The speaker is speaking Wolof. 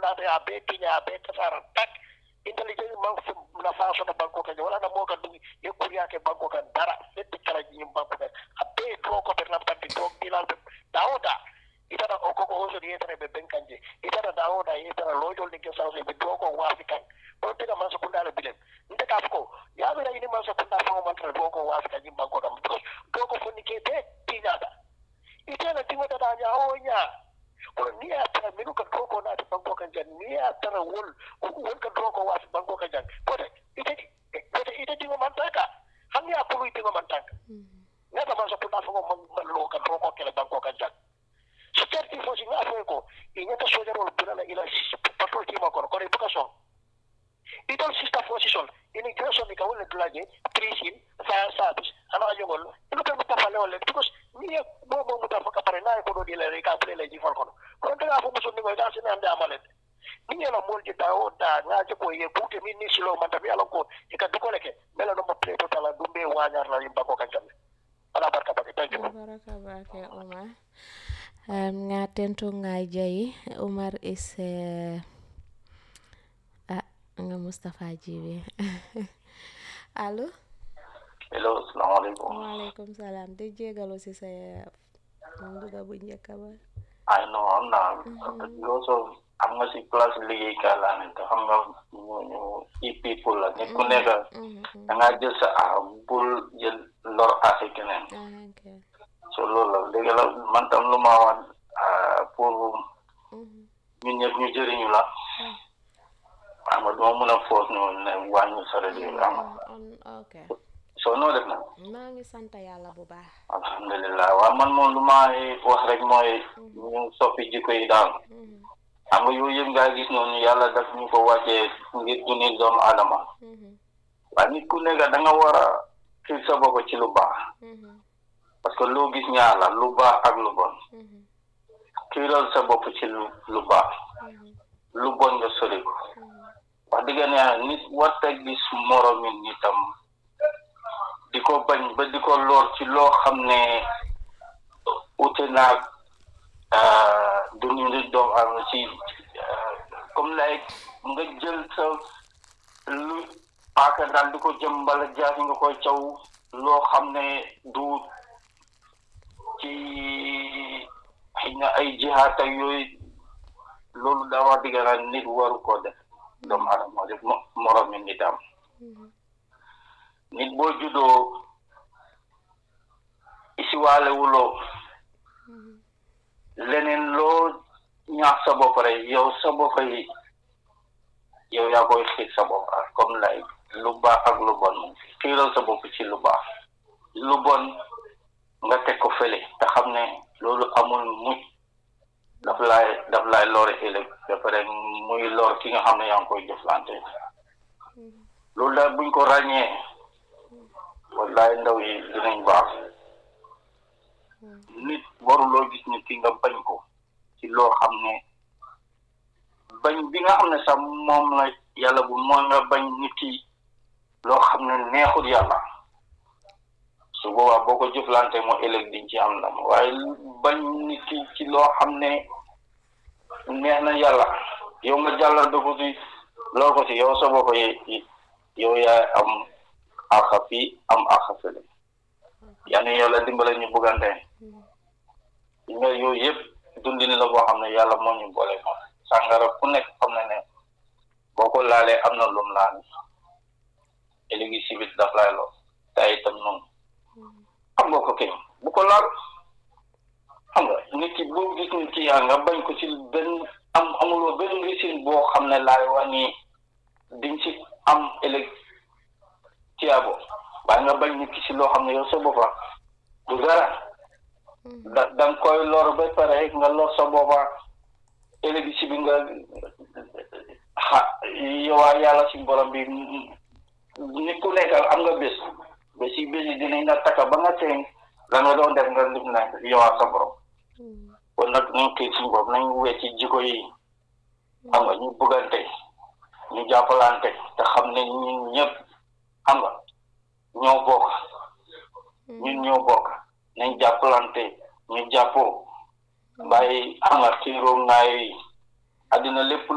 naata ya be tiña be tasara tak intelligence man fu na fa soto banko kan wala na mo kan dum ye kuriya ke banko kan dara letti kala ji banko kan a be to ko be na tanti to dilal be dawoda itata o koko hoso di yetere be benkanje itata dawoda yetara lojol ni ke sawse be to ko wasi kan o tega man so kundala bilen nte ka ko ya be ni man so kunda fa man tra to ko wasi kan banko kan because to ko fonni ke be tiñata itena tingota da nya o nya kono ni a tara minu ka doko naati banko kan jan ni a tara wol wol ka doko waasi banko kan jan pote ite pote ite dingo man taka hanni a pulu dingo man taka ngata man so punda fongo man man lo ka doko kele banko kan jan so certi fo si nga fe ko i nyata sojarol bulala ila patrol tima kono kono ibuka son idol sista fo si sol ini graso ni ka wala dulaje prisin fire service ana jogol ilo ka muta fale wala because ni ye mo mo muta fa kapare na ko do di le ka pele le ji fol kono kono daga fo muso ni ko da sina ande amalet ni ye la mol ji da o da nga je ko ye bute min ni silo man tabi ala ko e ka dukole ke mela no mo pre to tala dumbe wanyar la yimba ko kan jamme ala barka bake thank you baraka bake Umar um, nga tentu nga jayi Umar is uh, ah nga Mustapha Jibe allo hello salaamaaleykum waaleykum salaam di jégalu si sa nduga bu njëkk ba ay no am naa yow soo am nga si place liggéeykaay laa ne te xam nga ñu ñu i people la nit ku nekk da ngaa jël sa ah bul jël lor ase keneen ah ok so loolu la dëgg la man tam lu ma wax pour ñun ñëpp ñu jëriñu la xam nga duma mën a foos no ne wàññi sa rajo bi xam nga on ok soo noo def na maa ngi sant yàlla bu baax alhamdulilah waaw man moom lu ma wax rek mooy ñu soppi jikko yi daal xam nga yooyu yëpp ngaa gis noonu yàlla daf ñu ko wàccee ngir dundin doomu aadama waaye nit ku nekk da nga war a xiir sa bopp ci lu baax parce que loo gis ñaar la lu baax ak lu bon xiiral sa bopp ci lu lu baax lu bon nga sori ko wax dëgg ne nit warta gis moromi nitam di ko bañ ba di ko lor ci loo xam ne ute naag dundin doomu aadama ci comme lay nga jël sa lu paaka daal di ko jëm mbala jaasi nga koy caw loo xam ne du ci xëy na ay jihaat ak yooyu loolu daa wax dëgg la nit waru koo def doomu aadama def moromi nitam nit boo juddoo isiwaale wuloo leneen loo ñaax sa bopp rek yow sa bopp yi yow yaa koy xiir sa bopp comme lay lu baax ak lu bon moom xiiral sa bopp ci lu baax lu bon nga teg ko fële te xam ne loolu amul mucc daf laay daf laay lore ëllëg ba pare muy lor ki nga xam ne yaa ngi koy jëflante loolu daal buñ ko ràññee wallaay ndaw yi dinañ baax nit waruloo gis nit ki nga bañ ko ci loo xam ne bañ bi nga xam ne sax moom la yàlla bu mooy nga bañ nit ki loo xam ne neexul yàlla su boobaa boo ko jëflante moo ëllëg diñ ci am ndam waaye bañ nit ki ci loo xam ne neex na yàlla yow nga jàllal ba ko ci loo ko ci yow sa bopp yi yow yaay am axa fii am axa fële yal na yàlla dimbale ñu buggante yi nga yooyu yëpp dundin la boo xam ne yàlla moo ñu boole moom sàngara ku nekk xam ne ne boo ko laalee am na lum laal léegi sibit daf lay loo te itam noonu xam nga ko kay bu ko laal xam nga nit ki boo gis nit ki yaa nga bañ ko ci benn am amuloo benn risin boo xam ne laay wax ni diñ ci am ëllëg tiyaabo waaye nga bañ nit ki ci loo xam ne yow sa boppa du dara da da nga koy lor ba pare nga lor sa boppa ëllëg si bi nga xa yowaa yàlla si borom bi nit ku nekkal am nga bés ba si bés yi dinañ la takka ba nga teeñ la nga doon def nga lim na yowaa sa borom kon nag nañ kii suñu bopp nañ wecci jikko yi xam nga ñu bëggante ñu jàppalante te xam ne ñun ñëpp xam nga ñoo bokk ñun ñoo bokk nañ jàppalante ñu jàppoo bàyyi xam nga xiiroo ngaay yi àddina lépp